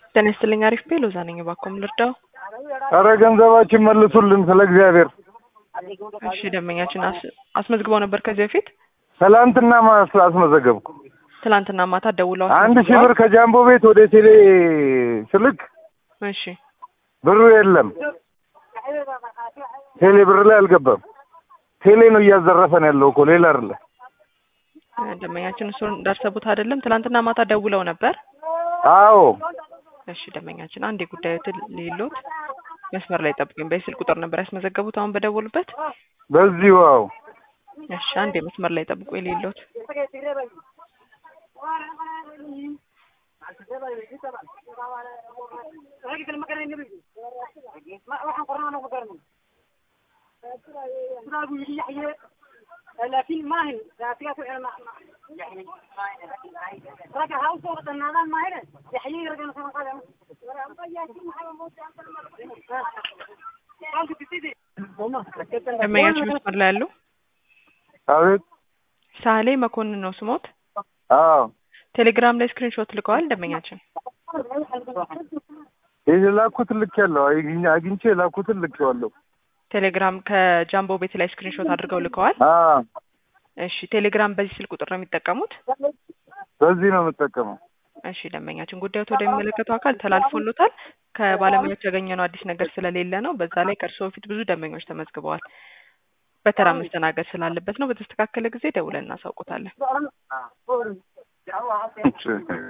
ጤና ይስጥልኝ። አሪፍ ቤ ሎዛ ነኝ። እባክዎ ምን ልርዳው? ኧረ ገንዘባችን መልሱልን ስለ እግዚአብሔር። እሺ ደንበኛችን አስ- አስመዝግበው ነበር ከዚህ በፊት ትላንትና ማስ አስመዘገብኩ። ትላንትና ማታ ደውለው አንድ ሺህ አስመዝግበዋል? ብር ከጃምቦ ቤት ወደ ቴሌ ስልክ እሺ ብሩ የለም። ቴሌ ብር ላይ አልገባም። ቴሌ ነው እያዘረፈን ያለው እኮ ሌላ አይደለ። ደንበኛችን እሱን እንዳሰቡት አይደለም። ትላንትና ማታ ደውለው ነበር። አዎ እሺ ደንበኛችን አንድ የጉዳዩትን ሌሎት መስመር ላይ ጠብቁኝ። በስልክ ቁጥር ነበር ያስመዘገቡት አሁን በደወሉበት። በዚሁ አዎ እሺ አንድ የመስመር ላይ ጠብቁኝ ሌሎት لكن ما هي ذاتيات انا ما يعني رجع هاوس وقت النظام ما هنا يحيي رجع مثلا قال ደንበኛችን መስመር ላይ ያሉ አቤት ሳህሌ መኮንን ነው ስሞት። አዎ ቴሌግራም ላይ ስክሪንሾት ልከዋል ደንበኛችን። የላኩት ልክ ያለው አግኝቼ የላኩትን ልክ ያለው ቴሌግራም ከጃምቦ ቤት ላይ ስክሪንሾት አድርገው ልከዋል። እሺ ቴሌግራም በዚህ ስልክ ቁጥር ነው የሚጠቀሙት? በዚህ ነው የምጠቀመው። እሺ ደንበኛችን ጉዳዩት ወደሚመለከተው አካል ተላልፎሎታል። ከባለሙያዎች ያገኘነው አዲስ ነገር ስለሌለ ነው። በዛ ላይ ከእርስዎ በፊት ብዙ ደንበኞች ተመዝግበዋል። በተራ መስተናገድ ስላለበት ነው። በተስተካከለ ጊዜ ደውለን እናሳውቆታለን። እሺ።